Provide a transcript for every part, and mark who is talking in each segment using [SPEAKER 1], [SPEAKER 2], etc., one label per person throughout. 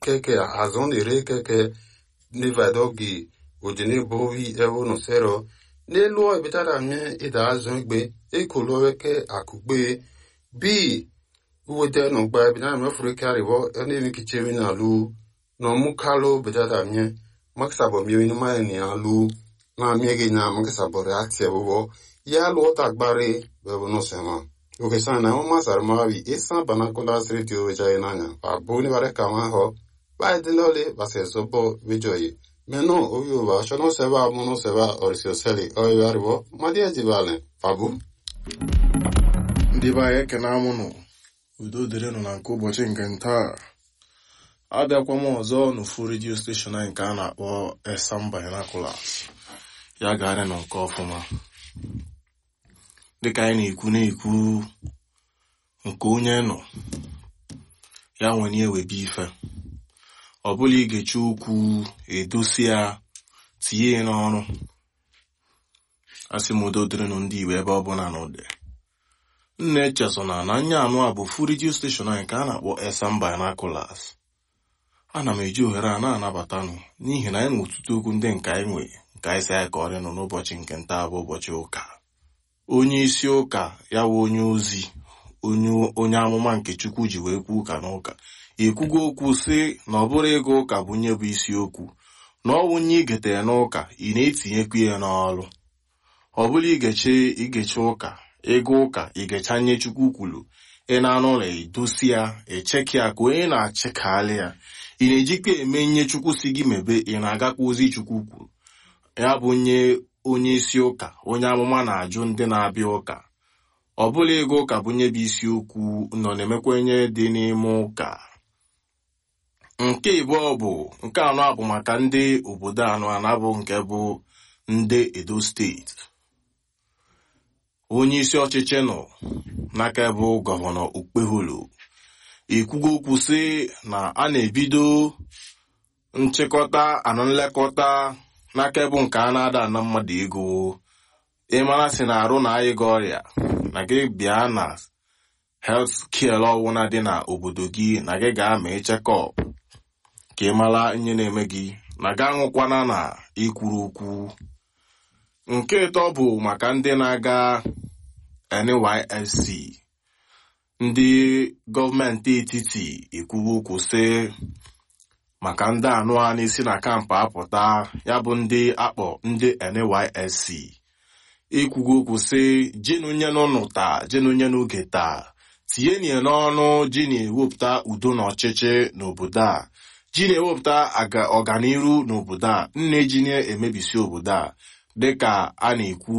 [SPEAKER 1] keke azon ere keke nevadogi ojene bovi evo no sero n'elu ebitara mie ịda azụ igbe ekoloweke akụgbe bi uwete no gba ebitara mie furu karibo ene kichemi na lu no mukalo betara mie makisabo mie ni mane ni alu na mie gi na makisabo reaction bobo ya lu ota gbare bebo no sema oke sana na mama sarmavi esa banakola radio weja inanya abu ni bare kama ho ba dinole base sobo vijoyi Meno oyo ba shono seba mono seba orisio seli oyo aribo madia jibale fabu
[SPEAKER 2] ndị be anyị ekene amụnụ udo dịrịnụ na nke ụbọchị nke ntaa abịakwa m ọzọ n'ofu redio steshọn anyị nke a na-akpọ esam binoculars ya garị nọ nke ọfụma dịka anyị na-ekwu na-ekwu nke onye nọ ya nwere ewebe ife ọ bụla igechi okwu edosi ya tinye ya n'ọrụ asị m udo dịrịnụ ndị igbo ebe ọ bụla na ụdị nna echesona na anya anụ a bụ fu redio steshọn anyị nke a na-akpọ esam binoculars ana m eji ohere a na-anabatanụ n'ihi na anyị nwe ọtụtụ okwu ndị nke anyị nwe nke anyị si anyị ka ọrịa nọ n'ụbọchị nke nta bụ ụbọchị ụka onye isi ụka ya bụ onye ozi onye amụma nke chukwu ji wee kwuo ụka n'ụka ekwugo okwu sị na ọ bụrụ ịga ụka bụ nye bụ isiokwu na ọ wụnye igetere n'ụka ị na-etinyekwu ya n'ọrụ ọ bụla igeche igeche ụka ịga ụka igecha nye chukwu kwuru ị na-anụ ụlọ edosi ya echeki ya ka onye na-achịkalị ya ị na-ejikwa eme nye chukwu si gị mebe ị na-agakwa ozi chukwu kwuru ya bụ nye onye isi ụka onye amụma na-ajụ ndị na-abịa ụka ọ bụla ịga ụka bụ nye bụ isiokwu nọ na-emekwenye dị n'ime ụka nke ịbụọ bụ nke anọ bụ maka ndị obodo anọ anabụ nke bụ ndị edo steeti onye isi ọchịchị nọ n'aka bụ gọvanọ okpeholo ekwugo okwu sị na a na-ebido nchịkọta anụ nlekọta n'aka bụ nke a na-ada ana mmadụ ego ịmara si na arụ na anyị gị ọrịa na gị bịa na helt kiel ọwụna dị na obodo gị na gị ga-ama chekọp ka ị mara ihe na-eme gị na ga aṅụkwana na ikwuru okwu nke ịtọ bụ maka ndị na-aga NYSC ndị gọọmenti etiti ekwugo okwu sị maka ndị anụ a na-esi na kampụ apụta ya bụ ndị akpọ ndị NYSC ekwugo okwu sị jinunyenụ nụta jinunyenụ oge taa tinye n'ọnụ ji na-ewepụta udo na ọchịchị n'obodo a ji na-ewepụta ọganiru n'obodo a nne ji na-emebisi obodo a dịka a na-ekwu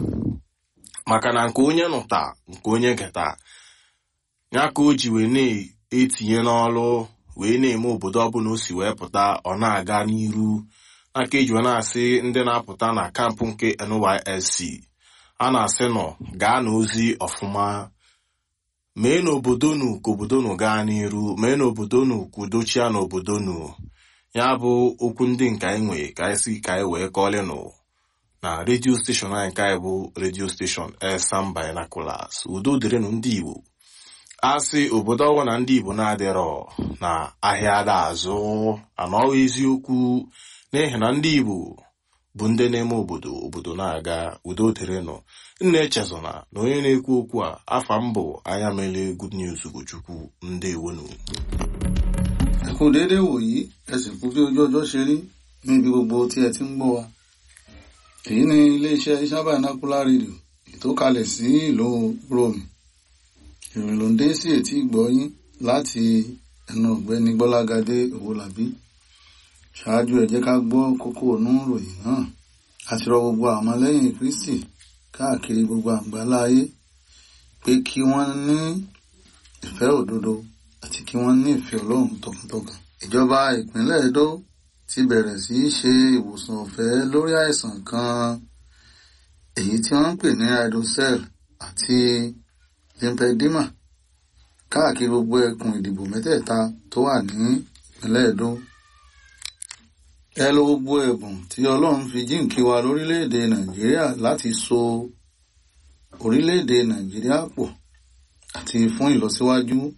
[SPEAKER 2] maka na nke onye nụta nke onye geta ya ka o ji wee na-etinye n'ọrụ wee na-eme obodo ọbụla o si wee pụta ọ na-aga n'iru aka eji wee na-asị ndị na-apụta na kampụ nke NYSC a na-asị nọ gaa n'ozi ọfụma mee n'obodo nu ka obodo nu gaa n'iru mee n'obodo nu ka udochia n'obodo nu ya bụ okwu ndị nke anyị nwee ka anyị si ka anyị wee kọọlịnụ na redio steshọn anyị nke anyị bụ redio steshọn Esam Binoculars udo dịrịnụ ndị Igbo asị obodo ọgwụ na ndị Igbo na-adịrọ na ahịa ada azụ anọghị eziokwu n'ihi na ndị Igbo bụ ndị na-eme obodo obodo na-aga udo dịrịnụ nna echezona na onye na-ekwu okwu a afa mbụ anya mele good news bụ Chukwu ndewonu
[SPEAKER 3] ẹ kú déédé wòyí ẹ sì kú bí ojú ọjọ́ ṣe rí níbi gbogbo tí ẹ ti ń gbọ́ wa èyí ni iléeṣẹ́ Esam Binocular Radio ètò kalẹ̀ sí ìlú Rome ìròyìn ló ń dé sí etí ìgbọ́yín láti ẹnu ọ̀gbẹ́ni Gbọ́lágadé Owólabí ṣáájú ẹ jẹ́ ká gbọ́ kókó inú ìròyìn náà àti rọ gbogbo àwọn ọmọlẹ́yìn Kristi káàkiri gbogbo àgbáláyé pé kí wọ́n ní ìfẹ́ òdodo àti kí wọ́n ní ìfẹ́ Ọlọ́run tọkàntọkàn. ìjọba ìpínlẹ̀ Edo ti bẹ̀rẹ̀ sí í ṣe ìwòsàn ọ̀fẹ́ lórí àìsàn kan èyí tí wọ́n ń pè ní hydrocele àti lymphedema káàkiri gbogbo ẹkùn ìdìbò mẹ́tẹ̀ẹ̀ta tó wà ní ìpínlẹ̀ Edo. ẹ lo gbogbo ẹ̀bùn tí Ọlọ́run fi jíǹkí wa lórílẹ̀‐èdè Nàìjíríà láti so orílẹ̀‐èdè Nàìjíríà pọ̀ àti fún ìlọsíwájú